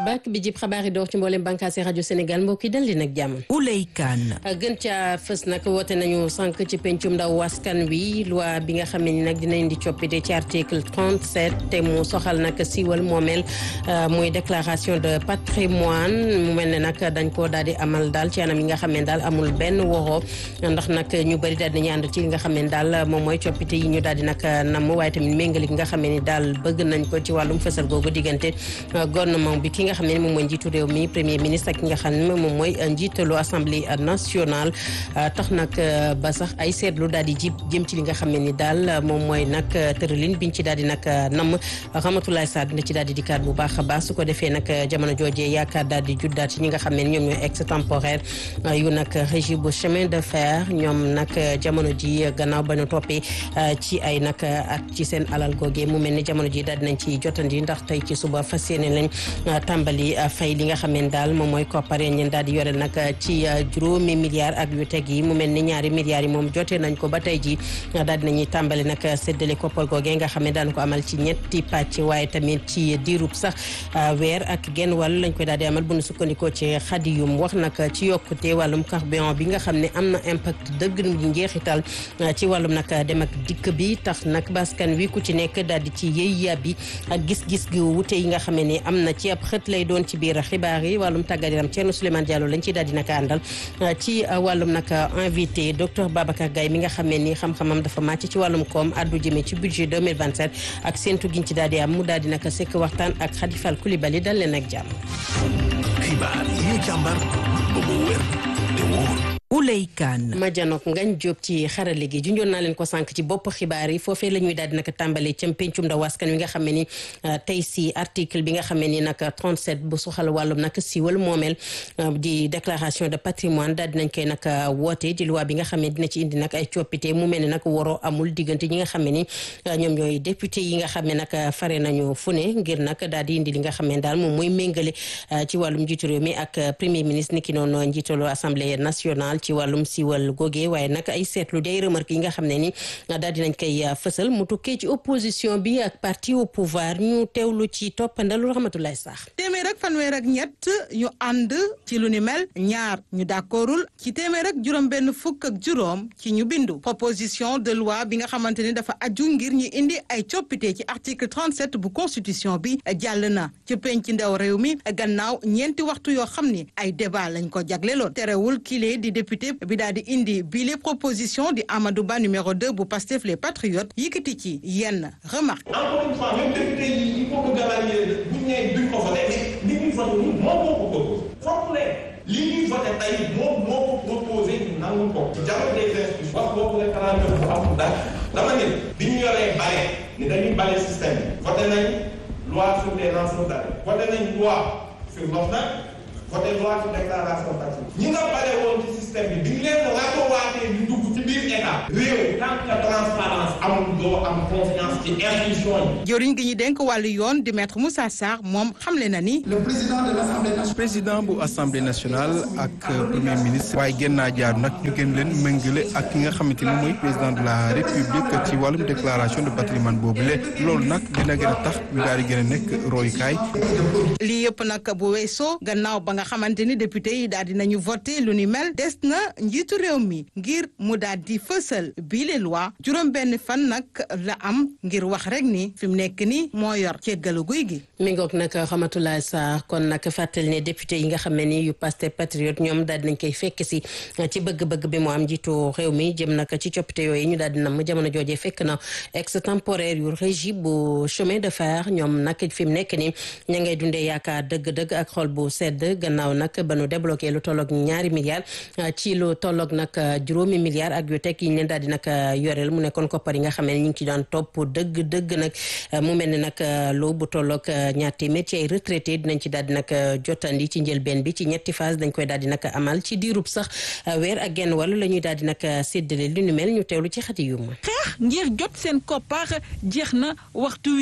bàkk bi jib xabaar yi door ci mboolem bànqaasi rajo Sénégal mbokk yi dal di nag jàmm. Ouley Kane. gën ca fës nag woote nañu sànq ci pencum ndaw askan wi loi bi nga xam ne ni nag dina indi coppite ci article 37 te mu soxal nag siiwal moomeel muy déclaration de patrimoine mu mel ne nag dañ koo daal di amal daal ci anam yi nga xam ne daal amul benn woroo ndax nag ñu bëri daal di nañu ànd ci li nga xam ne daal moom mooy coppite yi ñu daal di nag namm waaye tamit méngale gi nga xam ne ni daal bëgg nañ ko ci wàllum fësal googu diggante gouvernement bi ki nga xam ne moom mooy njiitu réew mi premier ministre ak ki nga xam ne moom mooy njiitalu assemblée nationale tax nag ba sax ay seetlu daal di jib jëm ci li nga xam ne ni daal moom mooy nag tëralin biñ ci daal di nag namm Ramatoulaye Sarr dina ci daal di dikkaat bu baax a baax su ko defee nag jamono joojee yaakaar daal di juddaat ci ñi nga xam ne ñoom ñooy extemporaire yu nag régie bu chemin de fer ñoom nag jamono ji gannaaw ba ñu toppee ci ay nag at ci seen alal googee mu mel ni jamono ji daal dinañ ci jotandi ndax tey ci suba fas yéene lañ tàmbali fay li nga xam ne daal moom mooy koppar yi ñu daal di yore nag ci juróomi milliards ak yu teg yi mu mel ni ñaari milliards yi moom jotee nañ ko ba tey ji daal dinañuy tàmbali nag séddale koppar googee nga xam ne daan ko amal ci ñetti pàcc waaye tamit ci diirub sax weer ak genn wàll lañ koy daal di amal bu nu sukkandikoo ci xadiyum wax nag ci yokkute wàllum carburant bi nga xam ne am na impact dëgg njeexital ci wàllum nag dem ak dikk bi tax nag baskan wi ku ci nekk daal di ci yëy yàbbi ak gis-gis gi wute yi nga xam ne am na ci ab xët lay doon ci biir xibaar yi wàllum tàggat yaram Thierno Souleymane Diallo lañ ciy daal di nag àndal ci wàllum nag invité docteur Babacar Gaye mi nga xam ne ni xam-xamam dafa màcc ci wàllum koom addu jëmee ci budget 2027 ak séntu giñ ci daal di am mu daal di nag sekk waxtaan ak Khadifal Koulibaly dal leen ak jàmm. xibaar yi ñu càmbar ba mu wér te wóor. Ouley Kane. ma janook ngañ jóob ci xarale gi junjoon naa leen ko sànq ci bopp xibaar yi foofee la ñuy daal di nag tàmbalee ca pencum ndaw askan wi nga xam ne ni tey si article bi nga xam ne ni nag 37 bu soxal wàllum nag siiwal moomeel di déclaration de patrimoine daal dinañ koy nag woote di loi bi nga xam ne dina ci indi nag ay coppite mu mel ne nag waroo amul diggante ñi nga xam ne ni ñoom ñooy député yi nga xam ne nag fare nañu fu ne ngir nag daal di indi li nga xam ne daal moom mooy méngale ci wàllum njiitu réew mi ak premier ministre ni ki noonu njiitalu assemblée nationale ci wàllum siiwal goge waaye nag ay seetlu day remarque yi nga xam ne ni daal dinañ koy fësal mu tukkee ci opposition bi ak parti au pouvoir ñu teewlu ci toppandalu Rahmatulaay Sax téeméer ak fanweer ak ñett ñu ànd ci lu ni mel ñaar ñu d'accordul ci téeméer ak juróom benn fukk ak juróom ci ñu bindu proposition de loi bi nga xamante ni dafa aju ngir ñu indi ay coppite ci article 37 bu constitution bi jàll na ci penc ndaw réew mi gannaaw ñeenti waxtu yoo xam ni ay débat lañ ko jagleloon terewul kile di député bi daal di indi bile proposition di Amadou Ba numéro 2 bu Pastef les patriotes yëkkati ci yenn remarque. encore une fois même député yi il faut que galaanier bu ñu nee duñ ko voté mais li ñuy voté nii moom moo ko proposé. foog ne li ñuy voté tey moom moo ko proposé ñu nangu ko. dialogue des institutions wax boobu la xanaa def bu amul dara dama ne bi ñu yoree bale ni dañuy bale système bi. voté nañ loi sur les lanceurs d'alerte. voté nañ loi sur l'OFNAC voté loi sur déclaration patrimoine ñi nga bare woon ci système bi bi ñu leen ratowaatee ñu dugg ci biir état réew tant que transparence amul doo am confiance ci institution yi jëriñ gi ñu dénk wàllu yoon di maître Moussa Sarr moom xamle na ni le président de l'Assemblée nationale président bu assemblée nationale ak premier ministre waaye gën naa jaar nag ñu gën leen méngale ak ki nga xamante ni mooy président de la république ci wàllum déclaration de patrimoine boobu le loolu nag dina gën a tax ñu daal di gën a nekk royukaay lii yëpp nag bu weesoo gannaaw ba nga xamante ni député yi daal di nañu voté lu ni mel des na njiitu réew mi ngir mu daal di fësal bii les loi juróom benn fan nag la am ngir wax rek ni fi mu nekk ni moo yor ceggalu guy gi mi ngoog nag Rahmatulaay Sarr kon nag fàttali ne député yi nga xam ne ni yu Pastef patriote ñoom daal dinañ koy fekk si ci bëgg-bëgg bi mu am njiitu réew mi jëm nag ci coppite yooyu ñu daal di nam jamono joojee fekk na extemporaire yu régie bu chemin de fer ñoom nag fi mu nekk ni ña ngay dundee yaakaar dëgg-dëgg ak xol bu sedd gannaaw nag ba nu débloqué lu tolloog ñaari milliards ci lu tolloog nag juróomi milliards ak yu teg yi ñu leen daal di nag yoreel mu nekkoon koppar yi nga xam ne ñu ngi ci daan topp dëgg dëgg nag mu mel ni nag lu bu tolloog ñaar téeméer ci ay retraité dinañ ci daal di nag jotandi ci njëlbeen bi ci ñetti phase dañ koy daal di nag amal ci diirub sax weer ak genn wàll la ñuy daal di nag séddale lu nu mel ñu teewlu ci xati yu ma xeex ngir jot seen koppar jeex na waxtu wi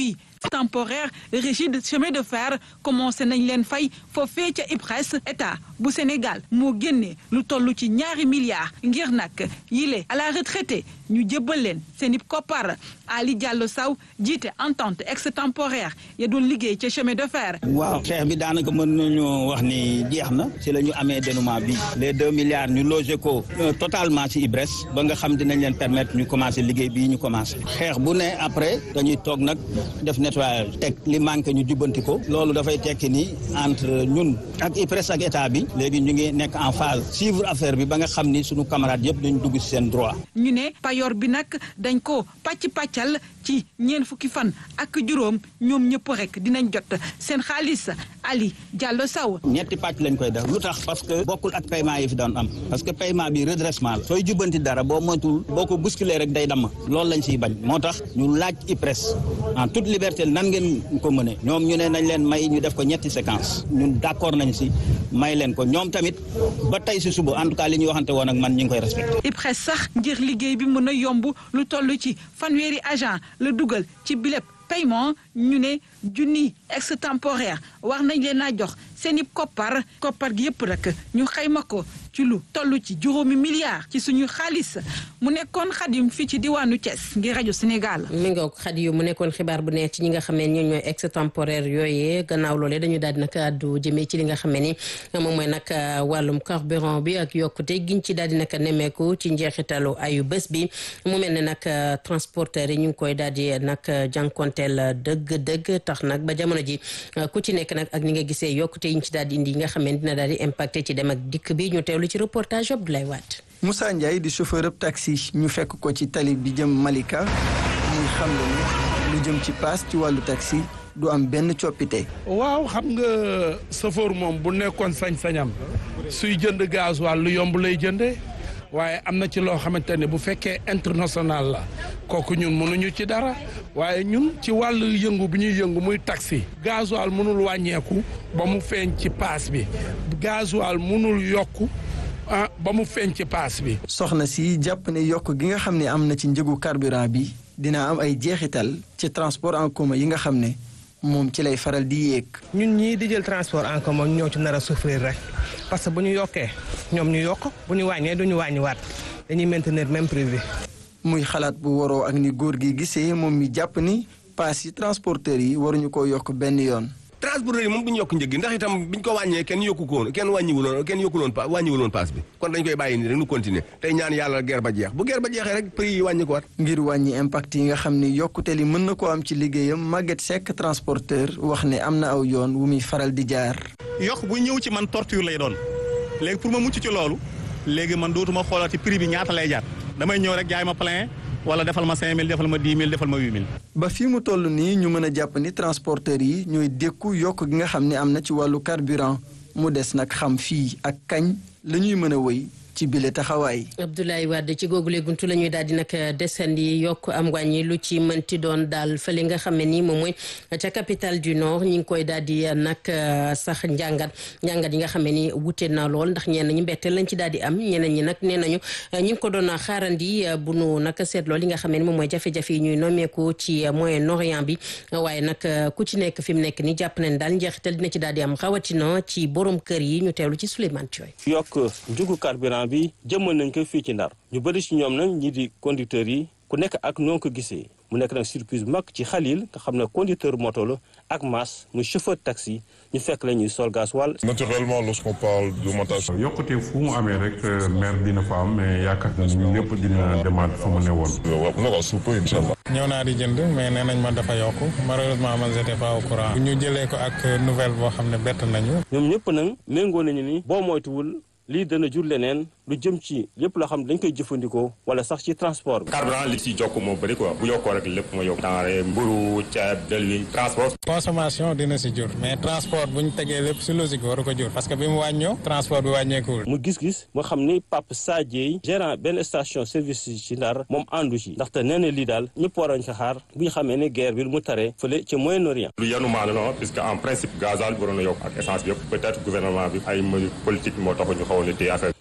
temporaire rigide chemin de fer commencé nañ leen fay foofee ca IPRES état bu Sénégal moo génnee lu toll ci ñaari milliards ngir nag yile à la retraité ñu jébbal leen seen i koppar Ali Diallo Sow jiite entente extemporaire ya doon liggéey ca chemin de fer. waaw xeex bi daanaka mën nañu wax ni jeex na ci la ñu amee dénouement bi les deux milliards ñu logé ko totalement ci IPRES ba nga xam dinañ leen permettre ñu commencé liggéey bii ñu commencé xeex bu ne après dañuy toog nag def nettoyage teg li manqué ñu jubbanti ko loolu dafay tekki ni entre ñun ak IPRES ak état bi léegi ñu ngi nekk en phase suivre affaire bi ba nga xam ni suñu camarades yëpp dañu dugg ci seen droit. ñu ne payoor bi nag dañ ko pàcc pàccal ci ñeent fukki fan ak juróom ñoom ñëpp rek dinañ jot seen xaalis Ali Diallo Sow. ñetti pàcc lañ koy def lu tax parce que bokkul ak paiement yi fi doon am parce que paiement bi redressement la sooy jubbanti dara boo moytul boo ko bousculer rek day damm loolu lañ siy bañ moo tax ñu laaj IPRES en toute liberté nan ngeen ko mëne ñoom ñu ne nañ leen may ñu def ko ñetti séquence ñun d'accord nañ si may leen ko ñoom tamit ba tey si suba en tout cas li ñuy waxante woon ak man ñu ngi koy respecté. IPRES sax ngir liggéey bi mën a yomb lu toll ci fanweeri agent la dugal ci bilép paiement ñu ne junni extemporaire war nañ leen a jox seen i koppar koppar gi yëpp rek ñu xayma ko ci lu toll ci juróomi milliards ci suñu xaalis mu nekkoon xadim fii ci diwaanu Thiès ngir rajo Sénégal. mi ngoog xadi yu mu nekkoon xibaar bu neex ci ñi nga xam ne ñoom ñooy extemporaire yooyee gannaaw loolee dañu daal di nag àddu jëmee ci li nga xam ne ni moom mooy nag wàllum carburant bi ak yokkute giñ ci daal di nag nemmeeku ci njeexitalu ayu bés bi mu mel ne nag transporteur yi ñu ngi koy daal di nag jànkonteel dëgg-dëgg tax nag ba jamono ji ku ci nekk nag ak ni nga gisee yokkute yi ñu ci daal di indi yi nga xam ne dina daal di impacté ci dem ak dikk bi ñu teewlu ci reportage Abdoulaye Wade. Moussa Ndiaye di chauffeur ab taxi ñu fekk ko ci tali bi jëm Malika muy xam ne lu jëm ci paas ci wàllu taxi du am benn coppite. waaw xam nga chauffeur moom bu nekkoon sañ-sañam suy jënd gasoil lu yomb lay jëndee waaye am na ci loo xamante ne bu fekkee international la kooku ñun mënuñu ci dara waaye ñun ci wàllu yëngu bi ñuy yëngu muy taxi gasoil mënul wàññeeku ba mu feeñ ci paas bi gasoil mënul yokku ah ba mu feeñ ci paas bi. soxna si jàpp ne yokk gi nga xam ne am na ci njëgu carburant bi dina am ay jeexital ci transport en commun yi nga xam ne moom ci lay faral di yéeg. ñun ñii di jël transport en commun ñoo ci nar a souffrir rek parce que bu ñu yokkee ñoom ñu yokk bu ñu wàññee du ñu wàññiwaat dañuy maintenir même prix bi. muy xalaat bu waroo ak ni góor gi gisee moom mi jàpp ni paas yi transporteurs yi waruñu ko yokk benn yoon. transporteurs yi moom duñu yokk njëg gi ndax itam biñ ko wàññee kenn yokku ko woon kenn wàññiwuloon kenn yokkuloon pa wàññiwuloon paas bi kon dañ koy bàyyi nii rek nu continuer tey ñaan yàlla guerre ba jeex bu guerre ba jeexee rek prix yi wàññi ko waat ngir wàññi impact yi nga xam ni yokkute li mën na ko am ci liggéeyam Maguette Seck transporteur wax ne am na aw yoon wu muy faral di jaar. yokk bu ñëw ci man torture lay doon léegi pour ma mucc ci loolu léegi man dootuma xoolati prix bi ñaata lay jaar damay ñëw rek jaay ma plein wala defal ma 5000 defal ma 10 000 defal ma 8000. ba fii mu toll nii ñu mën a jàpp ni transporteurs yi ñooy dékku yokk gi nga xam ne am na ci wàllu carburant mu des nag xam fii ak kañ la ñuy mën a wëy ci bile taxawaay. Abdoulaye Wade ci googule buntu la ñuy daal di nag desandi yokk am wàññi lu ci mënti doon daal fële nga xam ne nii moom mooy ca capitale du nord ñi ngi koy daal di nag sax njàngat njàngat yi nga xam ne ni wute na lool ndax ñenn ñi mbetteel lañ ci daal di am ñeneen ñi nag nee nañu ñi ngi ko doon xaarandi bu nu nag seetloo li nga xam ne ni moom mooy jafe-jafe yi ñuy nommeeku ci Moyen-Orient bi waaye nag ku ci nekk fi mu nekk ni jàpp nañ daal njeexital dina ci daal di am xawatina ci borom kër yi ñu teewlu ci Souleymane Thioye yokk njugu carburant bi jëmmal nañ ko fii ci Ndar ñu bëri ci ñoom nag ñi di conducteurs yi ku nekk ak noo ko gisee mu nekk nag surprise bu mag ci Khalil nga xam ne conducteur moto la ak Mass muy chauffeur taxi ñu fekk la ñuy sol gasoil. naturellement lorsqu'on parle d'augmentation. yokkute fu mu amee rek maire dina fa am mais yaakaar na ñun lépp dina demaat fa mu ne woon. waaw na ko suup incha allah. ñëw naa di jënd mais nee nañ ma dafa yokk malheureusement man j'étais pas au courant. bu ñu jëlee ko ak nouvelle boo xam ne bett nañu. ñoom ñëpp nag méngoo nañu ni boo moytuwul lii dana jur leneen lu jëm ci lépp loo xam ne dañ koy jëfandikoo wala sax ci transport bi. carburant li ci jokk moo bëri quoi bu yokkoo rek lépp moo yokk. denrée mburu ceeb dëlwi transport. consommation dina si jur mais transport bu ñu tegee lépp si logique waru ko jur parce que bi mu wàññoo transport bi wàññeekuwul. mu gis-gis moo xam ni Pape Sadie gérant benn station service ci Ndar moom àndu ci ndaxte nee na lii daal ñëpp waroon ko xaar bu ñu xamee ne guerre bi lu mu taree fële ca Moyen-Orient. lu yanu maana la puisque en principe gasoil bi waroon a yokk ak essence bi yëpp peut-être gouvernement bi ay mesures politiques moo tax ñu xawoon a téye affaire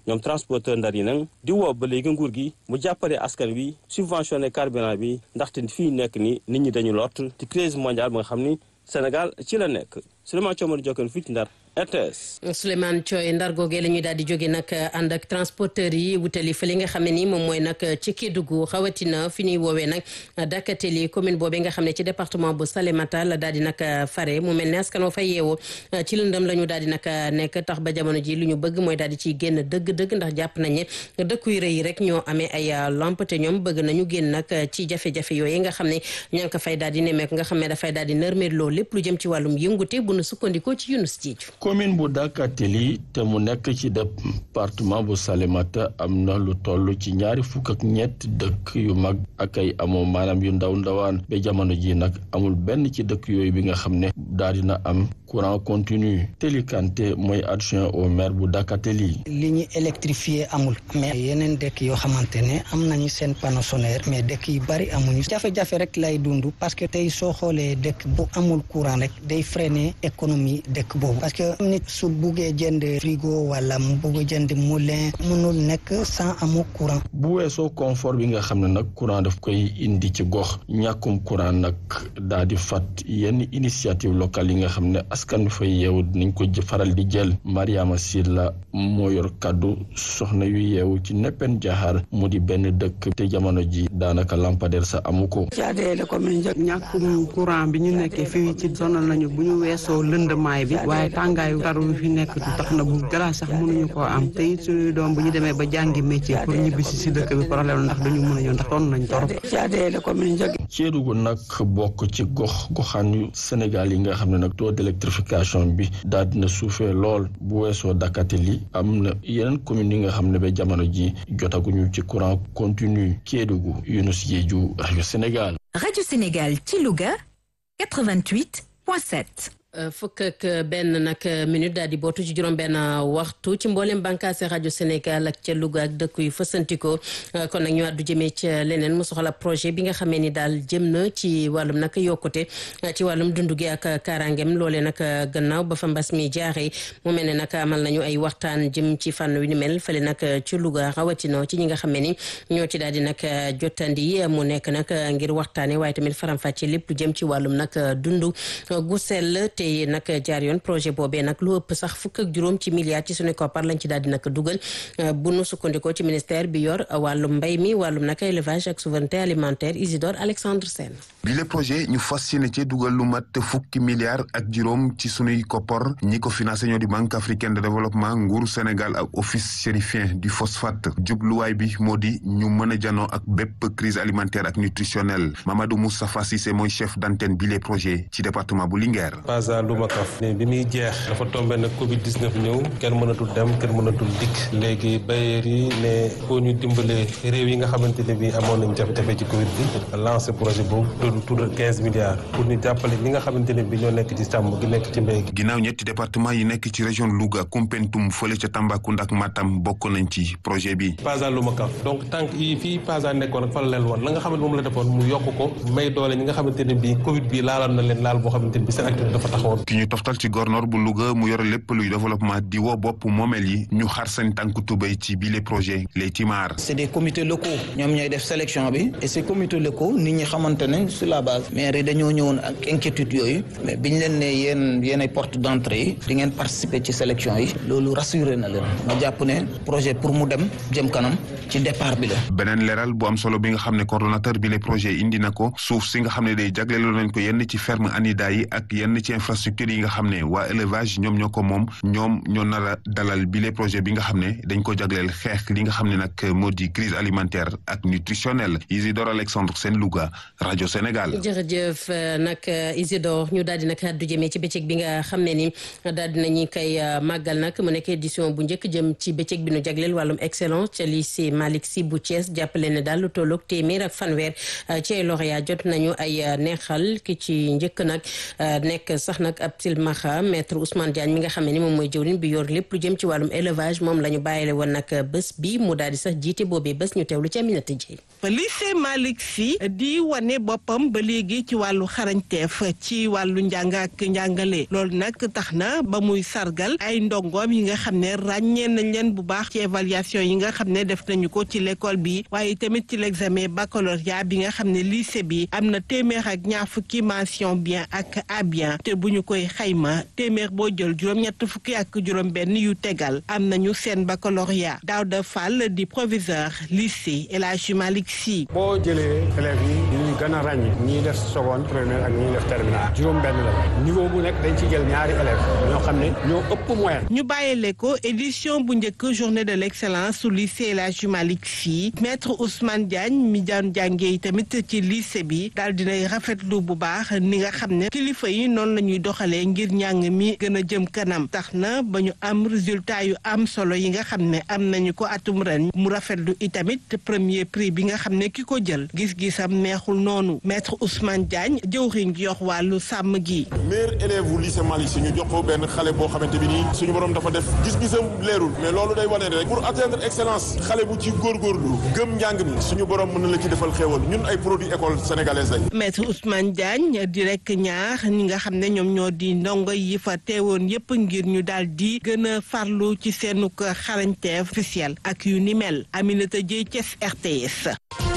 ñoom transporteur ndar yi nag di woo ba léegi nguur gi mu jàppale askan wi subventionné carburant bi ndaxte fii nekk ni nit ñi dañu lot ci crise mondiale ba nga xam ni Sénégal ci la nekk Souleymane Thiomar Diokane fii ci Ndar RTS. Souleymane Thioye ndar googee la ñuy daal di jóge nag ànd ak transporteurs yi wutali fële nga xam ne ni moom mooy nag ci Kédougou xawatina fi ñuy woowee nag Dakateli commune boobee nga xam ne ci département bu Salémata la daal di nag fare mu mel ne askan wa fa yeewoo ci lëndëm la ñu daal di nag nekk tax ba jamono ji lu ñu bëgg mooy daal di ciy génn dëgg-dëgg ndax jàpp nañ ne dëkku yu rëy rek ñoo amee ay lampe te ñoom bëgg nañu génn nag ci jafe-jafe yooyu nga xam ne ña ngi ko fay daal di nemmeeku nga xam ne dafay daal di nërmeeloo lépp lu jëm ci wàllum yëngute bu nu sukkandikoo ci Yunus Diédhiou commune bu Dakateli te mu nekk ci département bu Salémata am na lu toll ci ñaari fukk ak ñett dëkk yu mag ak ay amoo maanaam yu ndaw ndawaan ba jamono ji nag amul benn ci dëkk yooyu bi nga xam ne daal dina am courant continu Teli Kanté mooy adjoint au maire bu Dakateli li ñu électrifié amul mais yeneen dëkk yoo xamante ne am nañu seen panneau solaire mais dëkk yu bari amuñu jafe-jafe rek lay dund parce que tey soo xoolee dëkk bu amul courant rek day freiner économie dëkk boobu parce que nit su buggee jënd frigo wala mu bugg jënd moulin mënul nekk sans amu courant. bu weesoo confort bi nga xam ne nag courant daf koy indi ci gox ñàkkum courant nag daa di fat yenn initiative locale yi nga xam ne askan wi fay yeewu dinañ ko faral di jël Mariama Silla moo yor kàddu soxna yu yeewu ci neppen jaxaar mu di benn dëkk te jamono ji daanaka lampadaire sa amu ko. ñàkkum courant bi ñu nekkee fii ci sonal nañu bu ñu weesoo lëndamaay bi waaye tàngaayu taru bi fi nekk tax na bu glace sax mënuñu koo am te it suñuy doom bu ñu demee ba jàngi métier pour ñibbisi si dëkk bi problème ndax dañu mën a ñëw ndax toon nañ torop Kédougou nag bokk ci gox goxaan yu Sénégal yi nga xam ne nag taux d'électrification bi daal dina suufee lool bu weesoo Dakateli am na yeneen communes yi nga xam ne ba jamono ji jotaguñu ci courant continu Kédougou Younous Diédhiou rajo Sénégal. rajo Sénégal ci Louga 88.7. fukk ak benn nag minute daal di bootu ci juróom-benn waxtu ci mboolem bànqaase rajo Sénégal ak ca Louga ak dëkk yu fësantikoo kon nag ñu àddu jëmee ca leneen mu soxla projet bi nga xamee ni daal jëm na ci wàllum nag yokkute ci wàllum dundu gi ak kaaraangeem loolee nag gannaaw ba fa mbas mi jaaree mu mel ne nag amal nañu ay waxtaan jëm ci fànn wi ni mel fële nag ci Louga rawatina ci ñi nga xamee ni ñoo ci daal di nag jottandi mu nekk nag ngir waxtaanee waaye tamit faram-fàcce lépp lu jëm ci wàllum nag dundu gu sell te nag jaar yoon projet boobee nag lu ëpp sax fukk ak juróom ci milliards ci suñu koppar lañ ci daal di nag dugal bu nu sukkandikoo ci ministère bi yor wàllum mbay mi wàllum nag élevage ak souveraineté alimentaire Isidore Alexandre Sène bi le projet ñu fas yéene ci dugal lu mat fukki milliards ak juróom ci sunuy koppar ñi ko financé ñoo di banque africaine de développement nguuru Sénégal ak office chérifien du phosphate jubluwaay bi moo di ñu mën a janoo ak bépp crise alimentaire ak nutritionnelle Mamadou Moustapha Cissé mooy chef d'antenne bi le projet ci département bu Linguère Lumakaf ne bi muy jeex dafa tombé nag Covid 19 ñëw kenn mënatul dem kenn mënatul dikk léegi bailleurs yi ne foo ñu dimbalee réew yi nga xamante ne bi amoon nañ jafe-jafe ci Covid bi lancé projet boobu tudd tudd quinze milliards pour ñu jàppale ñi nga xamante ne bi ñoo nekk ci sàmm gi nekk ci mbéy gi. ginnaaw ñetti département yi nekk ci région Louga Koumpentoum fële ca Tambacounda ak Matam bokk nañ ci projet bi. PASA Lumakaf donc tànk yi fii PASA nekkoon ak fa la leen woon la nga xamante moom la defoon mu yokk ko may doole ñi nga xamante ne bi Covid bi laaloon na leen laal boo xamante ne bi seen activité dafa taxawoon ki ñu toftal ci gornoor bu Louga mu yore lépp luy développement di woo bopp moomeel yi ñu xar seen tànk tubéy ci bile projet les Timar. c'est des comités locaux ñoom ñooy def sélection bi et ces comités locaux nit ñi xamante ne sur la base maire yi dañoo ñëwoon ak inquiétude yooyu mais biñ leen ne yéen yéen ay porte d'entrée yi di ngeen participer ci sélection yi loolu rassuré na leen ma jàpp ne projet pour mu dem jëm kanam ci départ bi la. beneen leeral bu am solo bi nga xam ne coordonnateur bi le projet indi na ko suuf si nga xam ne day jagleeloo nañ ko yenn ci ferme Anida yi ak yenn ci infrastructure yi nga xam ne waa élevage ñoom ñoo ko moom ñoom ñoo nar a dalal bi le projet bi nga xam ne dañ ko jagleel xeex li nga xam ne nag moo di crise alimentaire ak nutritionnelle Isidore Alexandre Sène Louga rajo Sénégal. jërëjëf nag Isidore ñu daal di nag àddu jëmee ci bëccëg bi nga xam ne ni daal di nañu koy màggal nag mu nekk édition bu njëkk jëm ci bëccëg bi nu jagleel wàllum excellence ca lycée Malick Sy bu Thiès jàppale ne daal lu tolloog téeméer ak fanweer ci ay lauréat jot nañu ay neexal ki ci njëkk nag nekk sax tax nag ab silmaxa maître Ousmane Diagne mi nga xam ne ni moom mooy jëwriñ bi yor lépp lu jëm ci wàllum élevage moom la ñu bàyyile woon nag bés bi mu daal di sax jiite boobee bés ñu teewlu ci Aminata Dieye lycée Malick Sy di wane boppam ba léegi ci wàllu xarañteef ci wàllu njàng ak njàngale loolu nag tax na ba muy sargal ay ndongoom yi nga xam ne ràññee nañ leen bu baax ci évaluation yi nga xam ne def nañu ko ci l'école bi waaye tamit ci l'examen baccalauréat bi nga xam ne lycée bi am na téeméer ak ñaar fukki mention bien ak à bien te bu ñu koy xayma téeméer boo jël juróom-ñett fukki ak juróom-benn yu tegal am nañu seen baccalauréat Daouda Fall di proviseur lycée El Hadji Malick Sy. boo jëlee élèves yi ñuy gën a ràññi ñiy def seconde première ak ñiy def terminale juróom-benn la niveau bu nekk dañ ci jël ñaari élèves ñoo xam ne ñoo ëpp moyenne. ñu bàyyile ko édition bu njëkk journée de l'excellence su lycée El Hadji Malick Sy maître Ousmane Diagne mi daan jàngee tamit ci lycée bi daal dinay rafetlu bu baax ni nga xam ne kilifa yi noonu la ñuy doxalee ngir njàng mi gën a jëm kanam tax na ba ñu am résultat yu am solo yi nga xam ne am nañu ko atum ren mu rafetlu itamit premier prix bi nga xam ne ki ko jël gis-gisam neexul noonu maître Ousmane Diagne jëwriñ gi yox wàllu sàmm gi. meilleur élève wu lycée Malick Sy ñu jox ko benn xale boo xamante bi nii suñu borom dafa def gis-gisam leerul mais loolu day wane rek pour atteindre excellence xale bu ci góorgóorlu gëm njàng mi suñu borom mën na la ci defal xéewal ñun ay produit école sénégalaise lañ. maître Ousmane Diagne di rek ñaar ñi nga xam ne ñoom ñoo di ndongo yi fa teewoon yépp ngir ñu daal di gën a farlu ci seenu xarañteef officiel ak yu ni mel Aminata Dieye Thiès RTS.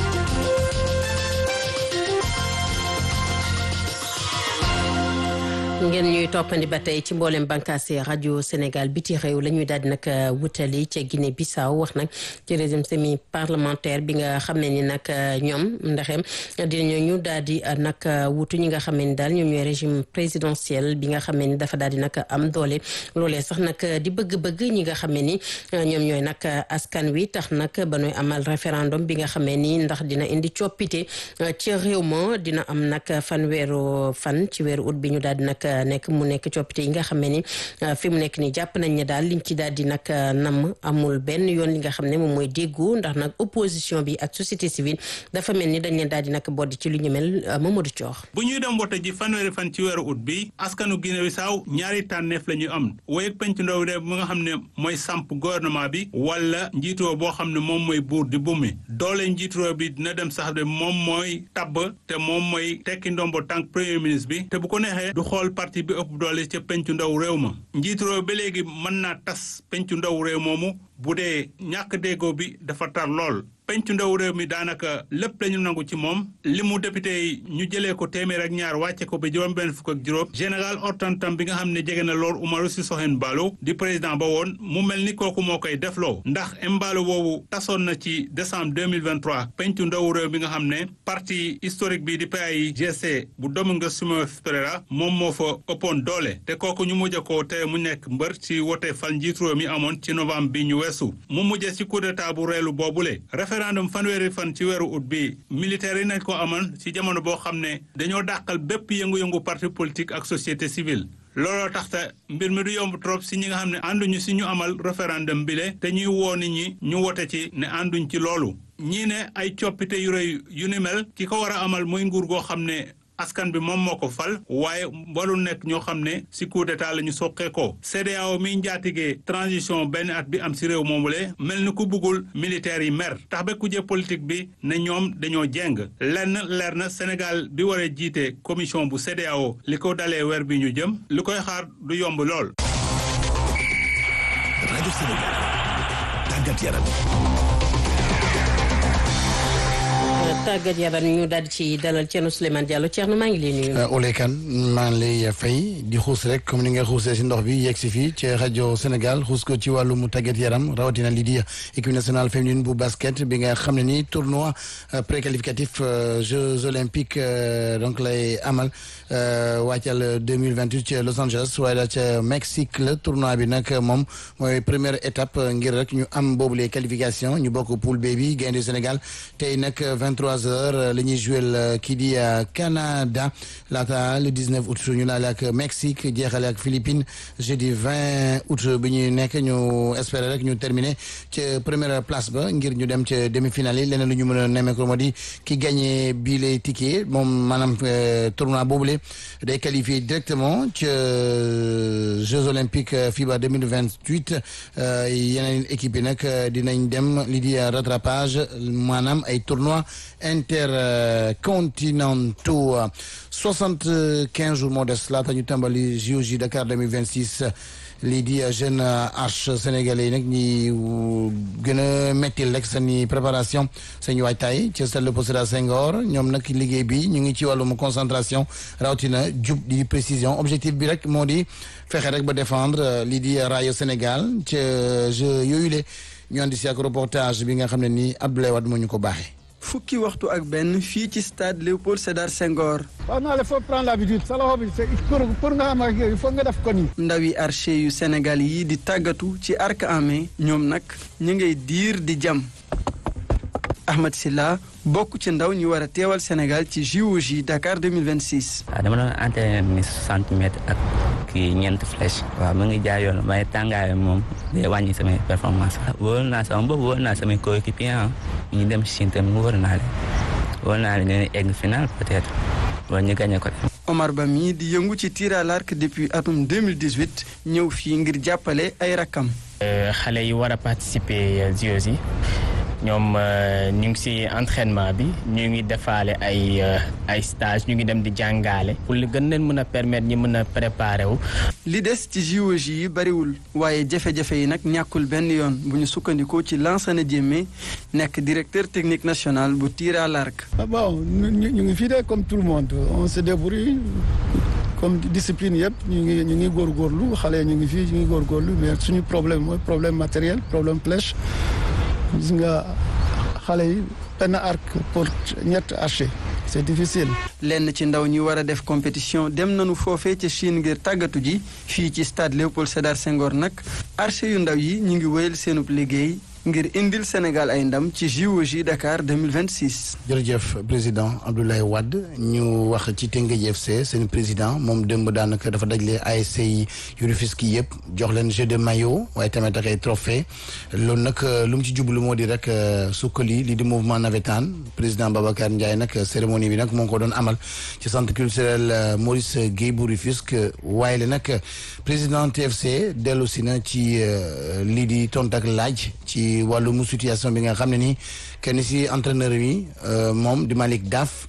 ngeen ñuy toppandi ba tey ci mboolem bànqaas rajo Sénégal biti réew la ñuy daal di nag wutali ca Guinée Bissau wax nag ci régime semi parlementaire bi nga xam ne ni nag ñoom ndaxem dinañu ñu daal di nag wutu ñi nga xam ne ni daal ñoom ñooy régime présidentiel bi nga xam ne ni dafa daal di nag am doole loolee sax nag di bëgg-bëgg ñi nga xam ne ni ñoom ñooy nag askan wi tax nag ba ñuy amal référendum bi nga xam ne ni ndax dina indi coppite ci réew ma dina am nag fanweeru fan ci weeru ut bi ñu daal di nag nekk mu nekk coppite yi nga xam ne ni fi mu nekk nii jàpp nañ ne daal liñ ci daal di nag nam amul benn yoon li nga xam ne moom mooy déggu ndax nag opposition bi ak société civile dafa mel ni dañ leen daal di nag boddi ci lu ñu mel Mamadou Thior. bu ñuy dem wote ji fanweeri fan ci weeru ut bi askanu Guinée Bissau ñaari tànneef la ñu am woy penc ndaw de mu nga xam ne mooy samp gouvernement bi wala njiitoo boo xam ne moom mooy buur di bumi doole njiitoo bi dina dem sax de moom mooy tabb te moom mooy tekki ndombo tànk premier ministre bi te bu ko neexee du xool parti bi ëpp doole ca pencu ndaw réew ma njiitu réew ba léegi mën naa tas pencu ndaw réew moomu bu dee ñàkk déggoo bi dafa tar lool pencu ndaw réew mi daanaka lépp lañu nangu ci moom li mu député yi ñu jëlee ko téeméer ak ñaar wàcce ko ba juróom benn fukk ak juróom général Hortan bi nga xam ne jege na lool Umaru Sissoco Embaló di président ba woon mu mel ni kooku moo koy defloo ndax Embaló boobu tasoon na ci décembre 2023 pencu ndaw réew bi nga xam ne parti historique bi di PAIGC bu Domingos Simoes Pereira moom moo fa ëppoon doole te kooku ñu mujj ko te mu nekk mbër ci wote fal njiitu réew mi amoon ci novembre bi ñu weesu mu mujjee ci coup d'état bu reelu boobule référendum fanweeri fan ci weeru ut bi militaire yi nañ ko amoon ci jamono boo xam ne dañoo dàqal bépp yëngu-yëngu parti politique ak société civile looloo tax te mbir mi du yomb trop si ñi nga xam ne ànduñu si ñu amal référendum bi le te ñuy woo nit ñi ñu wote ci ne ànduñ ci loolu ñii ne ay coppite yu rëy yu ni mel ki ko war a amal muy nguur goo xam ne askan bi moom moo ko fal waaye warul nekk ñoo xam ne si coup d'état la ñu soqee ko CEDEAO miy njaatigee transition benn at bi am si réew moomule mel ni ku buggul militaires yi mer tax ba kujje politique bi ne ñoom dañoo jeng lenn leer na Sénégal bi waree jiite commission bu CEDEAO li ko dalee weer bi ñu jëm li koy xaar du yomb lool. rajo Sénégal tàggat yaram. tàggat yaram ñu daal di ci dalal Thierno Souleymane Diallo Thierno maa ngi lay nuyu. Oulé Kane maa ngi lay fay di xuus rek comme ni nga xuusee si ndox bi yegg si fii ci rajo Sénégal xuus ko ci wàllum tàggat yaram rawatina lii di équipe nationale féminine bu basket bi nga xam ne ni tournoi préqualificatif Jeux olympiques donc lay amal wàccal deux mille vingt huit ci Los Angeles waaye daal ca Mexique la tournoi bi nag moom mooy première étape ngir rek ñu am boobu les qualifications ñu bokk poule B bi gaynde Sénégal tey nag vingt 23h la ñuy joué kii di Canada laata le 19 août ñu laale ak Mexique jeexale ak Philippines jeudi 20 août bi ñuy nekk ñu espérer rek ñu terminer ca première place ba ngir ñu dem ca demi-finale yi leneen lu ñu mën a nemmeeku moo di ki gagné bii les tickets moom maanaam tournoi boobule day qualifié directement ca Jeux olympiques FIBA 2028 yeneen équipe yi nag dinañ dem li di rattrapage maanaam ay tournois intercontinentaux soixante quinze jours moo des laata ñu tàmbali JOJ Dakar 2026 lii di jeune arche sénégalais yi nag ñi gën a mettil rek seeni préparation seen waajtaay ci stade Léopold Sédar Senghor ñoom nag liggéey bi ñu ngi ci wàllum concentration rawatina jub di précision objectif bi rek moo di fexe rek ba défendre lii di rayo Sénégal ca jeu yooyu le ñu andi si ak reportage bi nga xam ne nii Abdoulaye Wade moo ñu ko baaxee. fukki waxtu ak benn fii ci stade Léopold Sédar Senghor. waaw non il faut prendre l'habitude sa loxo bi pour pour nga xam ak il faut nga def ko nii. ndawi archer yu Sénégal yi di tàggatu ci arc en main ñoom nag ñu ngay diir di jam. Ahmed Silla bokk ci ndaw ñu war a teewal Sénégal ci JOJ Dakar 2026. waaw dama doon entraîné ni 60 mètres ak kii ñeent flèche. waaw mu ngi jaay yoon waaye tàngaay moom day wàññi samay performance wóor naa sama bopp wóor naa samay coéquipier ñu dem Chine tamit wóor naa leen wóor naa leen ne egg final peut-être wala ñu gagné ko. Omar Ba mii di yëngu ci tir à l'arc depuis atum 2018 ñëw fii ngir jàppale ay rakkam. xale yi war a participer JOJ ñoom ñu ngi ci entraînement bi ñu ngi defaale ay ay stage ñu ngi dem di jàngaale pour li gën leen mën a permettre ñi mën a préparer wu. li des ci JOJ yi bariwul waaye jafe-jafe yi nag ñàkkul benn yoon bu ñu sukkandikoo ci Lansana Diémé nekk directeur technique national bu tir à l'arc. bon ñu ngi fii de comme tout le monde on se débrouille comme discipline yëpp ñu ngi ñu ngi góorgóorlu xale ñu ngi fii ñu ngi góorgóorlu mais suñu problème mooy problème matériel problème flèche. gis nga xale yi benn arc pour ñett archer c'est difficile. lenn ci ndaw ñi war a def compétition dem nañu foofee ca Chine ngir tàggatu ji fii ci stade Léopold Sédar Senghor nag archer yu ndaw yi ñu ngi wéyal seenub liggéey ngir indil Sénégal ay ndam ci JOJ Dakar 2026. jërëjëf président Abdoulaye Wade ñu wax ci Teungueth FC seen président moom démb daanaka dafa dajale ASC yi yu Rufisque yëpp jox leen jeu de maillot waaye tamit ak ay trophée loolu nag lu mu ci jublu moo di rek sukkali li di mouvement navétane président Babacar Ndiaye nag cérémonie bi nag moo ngi ko doon amal ci centre culturel Maurice Guèye bu Rufisque waaye la nag président TFC dellu si na ci lii di tont ak laaj ci wàllum situation bi nga xam ne nii kenn si entraîneur yi moom di Malick Daf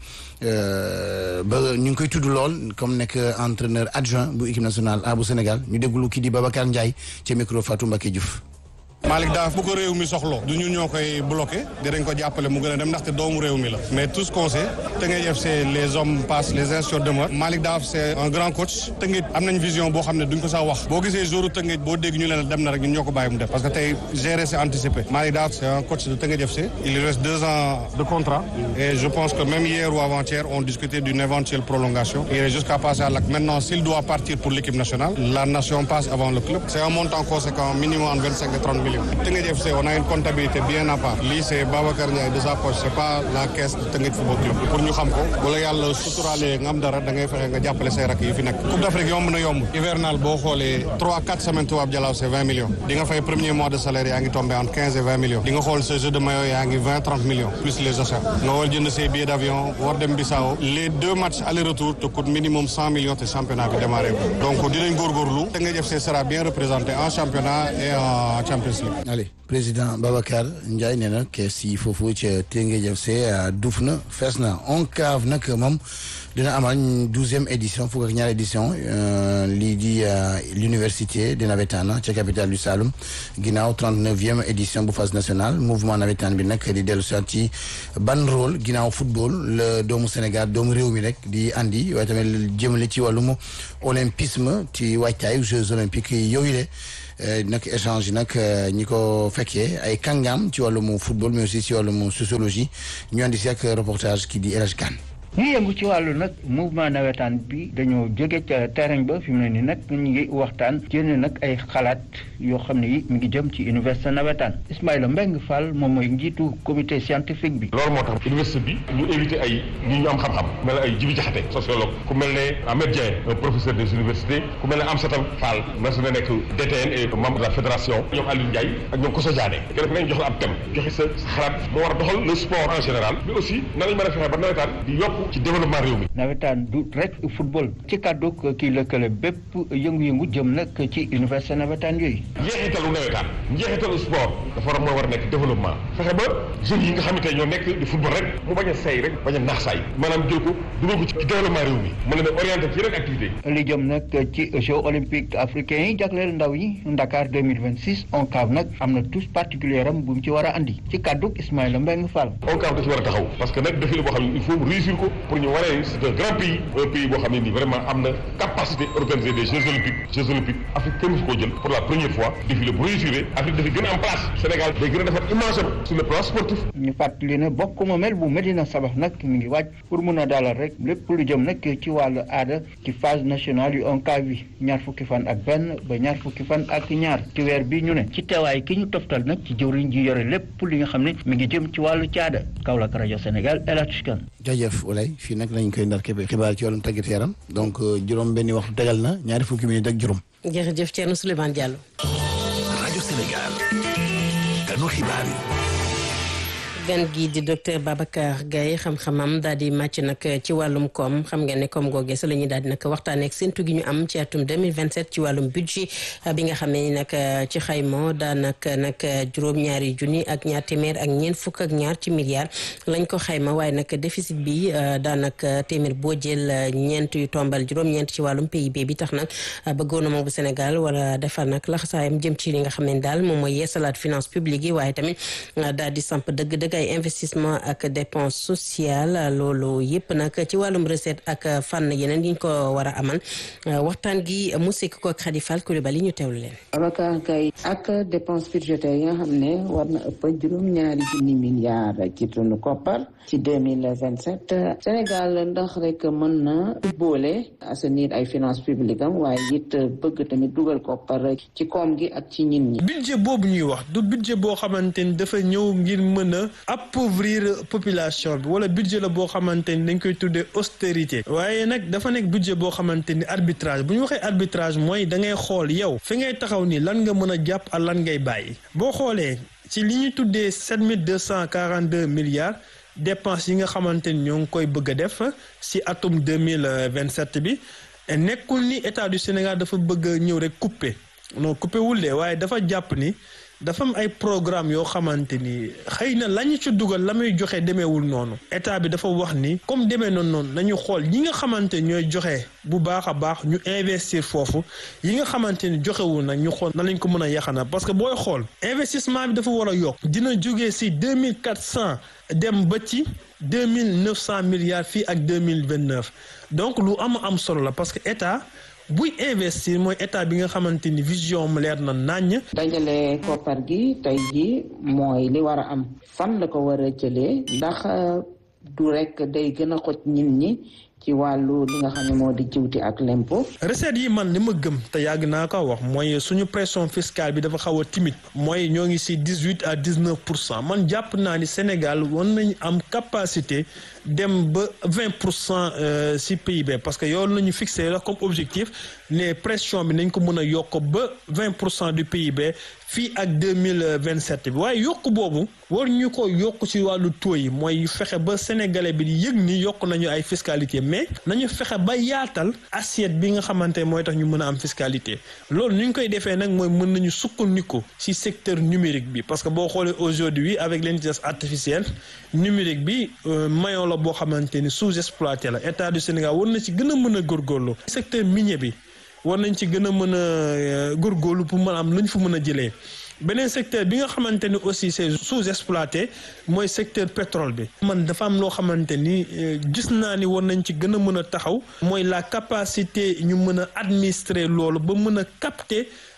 ba ñu ngi koy tudd lool comme nekk entraîneur adjoint bu équipe nationale A bu Sénégal ñu déglu kii di Babacar Ndiaye ci micro Fatou Mbacké Diouf. Malick Daaf bu ko réew mi soxlo du ñun ñoo koy bloqué dinañ ko jàppale mu gën a dem ndaxte doomu réew mi la mais tout ce qu'on sait Teungueth FC les hommes passent les institutions demeurent Malick Daaf c'est un grand coach Teungueth am nañ vision boo xam ne duñ ko sax wax boo gisee jouru Teungueth boo dégg ñu leen dem na rek ñun ñoo ko bàyyi mu def parce que tey gérer c'est anticipé Malick Daaf c'est un coach de Teungueth FC il lui reste deux ans de contrat et je pense que même hier ou avant-hier on discutait d'une éventuelle prolongation il est jusqu'à passer à l'acte maintenant s'il doit partir pour l'équipe nationale la nation passe avant le club c'est un montant conséquent minimum en 25 et 30 millions Teungueth FC on a une comptabilité bien à part lii c'est Babacar Ndiaye de sa poche c'est pas la caisse de Teungueth Football Club pour ñu xam ko wala yàlla suturaalee nga am dara da ngay fexe nga jàppale say rak yi fi nekk Coupe d'Afrique yomb na yomb hivernal boo xoolee 3 4 semaines tubaab jalaaw c'est 20 millions di nga fay premier mois de salaire yaa ngi tombé entre 15 et 20 millions di nga xool sa jeu de maillot yaa ngi 20 30 millions plus les achats nga war jënd say billets d'avion war dem Bissau les deux matchs aller-retour te coûte minimum 100 millions te championnat bi démarré donc dinañ góorgóorlu Teungueth FC sera bien représenté en championnat et en Champions League Allez. président Babacar Ndiaye nee na kees yi foofu ca Teungueth FC duuf na fees na ONCAV nag moom dina amal douzième édition fukk ak ñaar édition lii di l'université de navétane ca capitale du Saloum ginnaaw trente-neuvième édition bu phase nationale mouvement navétane bi nag di dellu soit ci ban rôle ginnaaw football la doomu Sénégal doomu réew mi rek di andi waaye tamit jëmale ci wàllum olympisme ci waajtaayu Jeux olympiques yooyu le nag échange yi nag ñi ko fekkee ay kàngaam ci wàllum football mais aussi ci wàllum sociologie ñu andi si ak reportage ki di El Hadj Kane ñi yëngu ci wàllu nag mouvement nawetaan bi dañoo jóge ca terrain ba fi mu ne nii nag ñu ngi waxtaan génne nag ay xalaat yoo xam ne yi mi ngi jëm ci université nawetaan Ismaïla Mbengue Fall moom mooy njiitu comité scientifique bi. loolu moo tax université bi ñu invité ay ñi ñu am xam-xam ku mel ne ay Jibi Jaxate sociologue ku mel ne Ahmed Dieng un professeur des universités ku mel ne Amsata Fall mas na nekk DTN et membre de la fédération ñoom Aliou Ndiaye ak ñoom Koso Diané kenn ku nekk jox la ab thème joxe sa xalaat moo war a doxal le sport en général mais aussi nan lañ mën a fexe ba nawetaan di yokk ci développement réew mi. nawetaan du rek football ci kàddu kii lëkkale bépp yëngu-yëngu jëm nag ci université nawetaan yooyu. njeexitalu nawetaan njeexitalu sport dafa war a moo war a nekk développement fexe ba jeunes yi nga xamante ñoo nekk di football rek mu bañ a say rek bañ a naax saay maanaam jël ko dugal ko ci développement réew mi mu leen a orienté ci yeneen activité li jëm nag ci jeux olympiques africains yi jagleel ndaw yi Dakar 2026 ONCAV nag am na tous particulier am bu mu ci war a andi ci kàddu Ismaïla Mbengue Fall. ONCAV da ci war a taxaw parce que nag défi la boo xam ne il faut mu réussir ko pour ñu waree c'est un grand pays un pays boo xam ne nii vraiment am na capacité organiser des jeux olympiques jeux olympiques Afrique kenn musu koo jël pour la première fois défi la bu réussir Afrique dafa gën a am place Sénégal day gën a defar image am sur le plan sportif. ñu fàttali ne bokk ma mel bu Medina Sabax nag mi ngi waaj pour mun a dalal rek lépp lu jëm nag ci wàllu aada ci phase nationale yu ONCAV bi ñaar fukki fan ak benn ba ñaar fukki fan ak ñaar ci weer bi ñu ne ci teewaay ki ñu toftal nag ci jëwriñ ji yore lépp li nga xam ne mi ngi jëm ci wàllu caada Kaolack rajo Sénégal El Hadj Kane jaajëf Olay fii nag lañ koy ndar képp xibaar ci wàllum tàggat yaram donc juróom benni waxtu tegal na ñaari fukki minute ak juróom. jërëjëf Thierno Souleymane Diallo. rajo Sénégal. kanu xibaar yi. gan gi di docteur Babacar Gaye xam-xamam daal di màcc nag ci wàllum koom xam ngeen ne koom googee sa la ñuy daal di nag waxtaanee ak séntu gi ñu am ci atum 2027 ci wàllum budget bi nga xam ne nag ci xayma daanaka nag juróom-ñaari junni ak ñaar téeméer ak ñeent fukk ak ñaar ci milliards lañ ko xayma waaye nag déficit bi daanaka téeméer boo jël ñeent yu tombal juróom-ñeent ci wàllum PIB bi tax nag ba gouvernement bu Sénégal wala defar nag laxasaayam jëm ci li nga xam ne daal moom mooy yeesalaat finance publique yi waaye tamit daal di samp dëgg-dëgg ay investissement ak dépense sociale loolu yëpp nag ci wàllum recette ak fànn yeneen yi ñu ko war a amal waxtaan gi mu sekk ko ak Khady Fall Coulibaly ñu teewlu leen. Abacar Gaye ak dépense budgétaire yi nga xam ne war na ëpp juróom-ñaari junni milliards ci tunu koppar ci deux mille vingt sept Sénégal ndax rek mën na boole assainir ay finances publiques am waaye it bëgg tamit dugal koppar ci koom gi ak ci ñin ñi. budget boobu ñuy wax du budget boo xamante ni dafa ñëw ngir mën a appauvrir population bi wala budget la boo xamante ni dañ koy tuddee austérité waaye nag dafa nekk budget boo xamante ni arbitrage bu ñu waxee arbitrage mooy da ngay xool yow fi ngay taxaw ni lan nga mën a jàpp ak lan ngay bàyyi boo xoolee ci li ñu tuddee sept mille deux cent quarante deux milliards dépenses yi nga xamante ni ñoo ngi koy bëgg a def si atum deux mille vingt sept bi nekkul ni état du Sénégal dafa bëgg a ñëw rek couper non couper wul de waaye dafa jàpp ni. dafa am ay programme yoo xamante ni xëy na la ñu ci dugal la muy joxe demeewul noonu état bi dafa wax ni comme demee noonu noonu nañu xool ñi nga xamante ñooy joxe bu baax a baax ñu investir foofu yi nga xamante ni joxewul nag ñu xool na lañ ko mën a yaxana parce que booy xool investissement bi dafa war a yokk dina jógee si deux mille quatre cent dem ba ci deux mille neuf cent milliards fii ak deux mille vingt neuf donc lu am am solo la parce que état. buy investir mooy état bi nga xamante ni vision mu leer na naññ. dajale koppar gi tey jii mooy li war a am fan la ko war a jëlee ndax du rek day gën a xoj nit ñi ci wàllu li nga xam ne moo di jiwti ak lempo. recettes yi man li ma gëm te yàgg naa ko wax mooy suñu pression fiscale bi dafa xaw a timide mooy ñoo ngi si dix huit à dix neuf pour cent man jàpp naa ni Sénégal war nañu am capacité dem ba vingt pour cent si PIB parce que yow la ñu fixé la comme objectif ne pression bi nañ ko mën a yokk ba vingt pour cent du PIB fii ak deux mille vingt sept bi waaye yokk boobu war ñu ko yokk ci wàllu taux yi mooy fexe ba sénégalais bi di yëg ni yokk nañu ay fiscalité mais nañu fexe ba yaatal assiette bi nga xamante mooy tax ñu mën a am fiscalité loolu ni ñu koy defee nag mooy mën nañu sukkandiku ci secteur numérique bi parce que boo xoolee aujourd'hui avec l'intelligence artificielle numérique bi maillon la boo xamante ni sous-exploité la état du Sénégal war na ci gën a mën a góorgóorlu secteur minier bi war nañ ci gën a mën a góorgóorlu pour mën a am lu ñu fa mën a jëlee beneen secteur bi nga xamante ni aussi c'est sous-exploité mooy secteur pétrole bi man dafa am loo xamante ni gis naa ni war nañ ci gën a mën a taxaw mooy la capacité ñu mën a administrer loolu ba mën a capter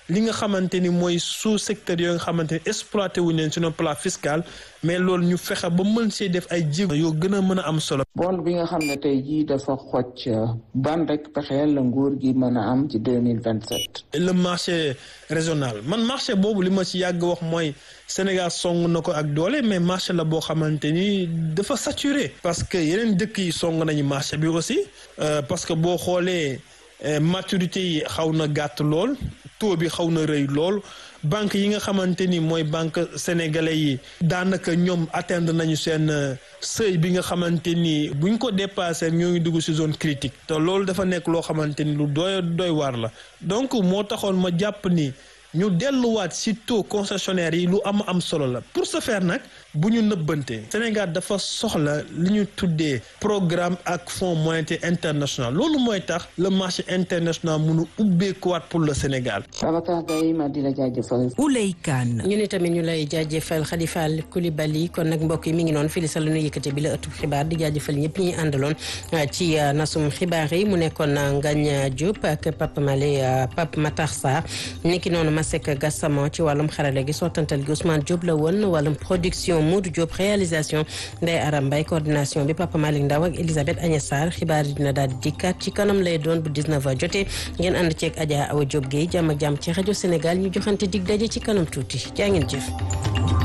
li nga xamante ni mooy sous secteur yoo nga xamante ni exploité wuñ leen sur le plan fiscal mais loolu ñu fexe ba mën see def ay jéego yoo gën a mën a am solo. bond bi nga xam ne tey jii dafa xocc ban rek pexeel la nguur gi mën a am ci deux mille vingt sept. le marché régional man marché boobu li ma ci yàgg wax mooy Sénégal song na ko ak doole mais marché la boo xamante ni dafa saturé. parce que yeneen dëkk yi song nañu marché bi aussi parce que boo xoolee maturité yi xaw na gàtt lool taux bi xaw na rëy lool. banque yi nga xamante ni mooy banque sénégalais yi daanaka ñoom atteindre nañu seen seuil bi nga xamante ni buñ ko dépassé ñoo ngi dugg ci zone critique te loolu dafa nekk loo xamante ni lu doy doy waar la donc moo taxoon ma jàpp ni ñu delluwaat ci taux concessionnaire yi lu am am solo la pour ce faire nag bu ñu nëbbante Sénégal dafa soxla li ñu tuddee programme ak fonds monétaire international loolu mooy tax le marché international mënu ubbeekuwaat pour le Sénégal. Babacar Gaye ma di la jaajëfal. Ouley Kane. ñu ne tamit ñu lay jaajëfal Khalifa Koulibaly kon nag mbokk yi mi ngi noonu fii sa lu ñu yëkkate bi la ëttu xibaar di jaajëfal ñëpp ñi àndaloon ci nasum xibaar yi mu nekkoon Ngagne Diop ak Pape Malé Pape Matar Sarr niki noonu Masek Gassama ci wàllum xarale gi sottantal gi Ousmane Diop la woon wàllum production Modou Diop réalisation Ndeye Aram Mbaye coordination bi Papa Malick Ndaw ak Elisabeth Agnès Sarr xibaar yi dina daal di dikkaat ci kanam lay doon bu 19h jotee ngeen ànd ceeg Adja Awa Diop Guèye jàmm ak jàmm ci rajo Sénégal ñu joxante dig daje ci kanam tuuti jaa ngeen jëf.